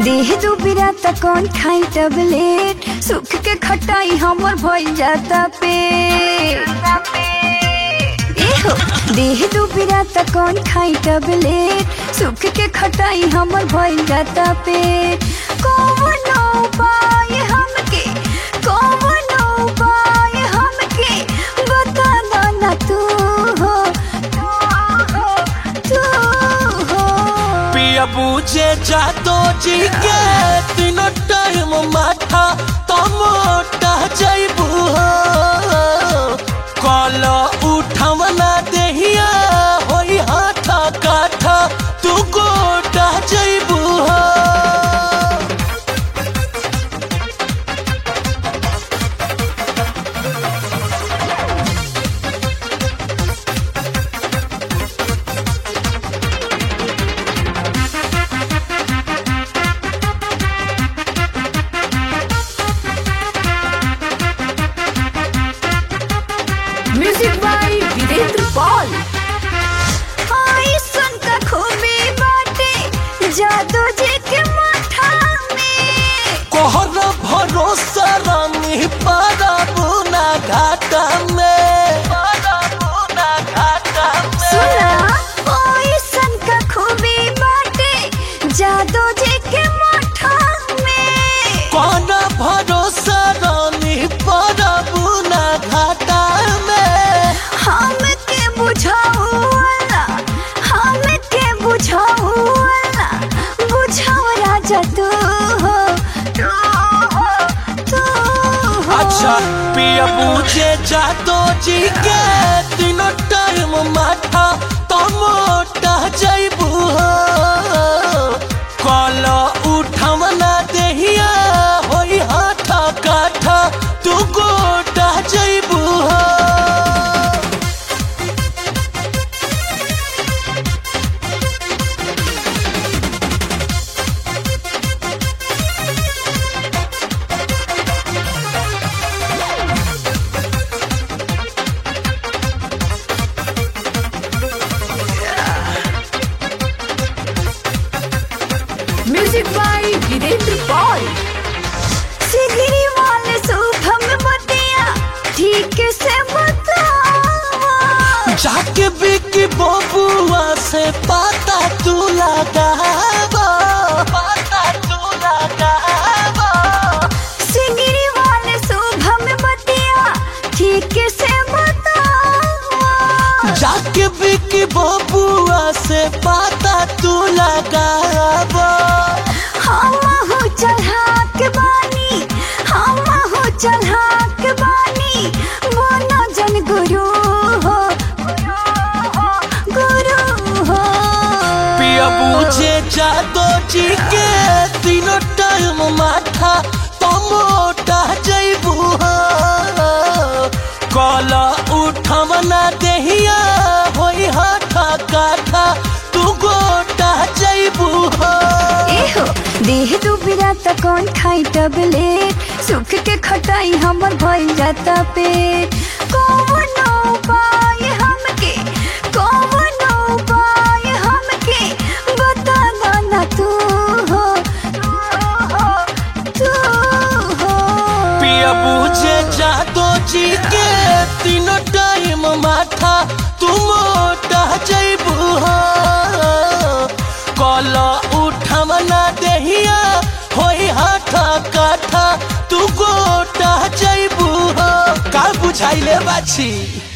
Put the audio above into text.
देह दुबिरा त कौन खाई टबलेट सुख के खटाई हमर भइल जाता पे एहो देह दुबिरा त कौन खाई टबलेट सुख के खटाई हमर भइल जाता पे कौन उपाय हमके कौन उपाय हमके बता दो ना तू हो तू हो तू हो पिया बूझे जातो जी के तीनों टाइम माथा तो मोटा जैबू कल उठवना देहिया होई हाथा काठा तू गोटा जैबू म्यूजिक बाय वीरेंद्र पॉल आई सुन का खूबी बाटे जादू जी के माथा में कोहर भरोसा रानी पाराबू ना घाटा में पाराबू ना घाटा में सुना आई सुन का खूबी बाटे जादू जी के माथा में कौन भरोसा रानी पाराबू ना घाटा में हम के बुझाऊ वाला हम के बुझाऊ वाला बुझाऊ राजा तू हो तू हो तू हो अच्छा पिया पूछे जातो जी के तीनों टाइम माथा तो मोटा जैबू कल उठवना देहिया होई हाथा काठा तू गोटा जैबू म्यूजिक बाय वीरेंद्र पॉल सिगरी वाले शुभम बतिया ठीक से बतावा जाके बिकी बबुआ से पाता तू लगावा पाता तू लगावा सिगरी वाले शुभम बतिया ठीक से बतावा जाके बिकी बबुआ से पाता तू लगावा हम हो चढ़ा के बानी हम हो चढ़ा के बानी बोलो जन गुरु हो गुरु हो गुरु हो पिया बूझे जादो जी के तीनों टाइम माथा तो मोटा जैबू कल उठवना देहिया होई हाथा काठा तू गोटा जैबू एहो देह दुबिरा त कौन खाई टबलेट सुख के खटाई हमर भइल जाता पेट कौन उपाय हमके कौन उपाय हमके बता दो ना तू हो तू हो तू हो पिया बूझे जादो जी के तीनों टाइम माथा तू मोटा जैबू कल उठवना देहिया होई हाथा काठा तू गोटा जैबू का बुझाइले बाछी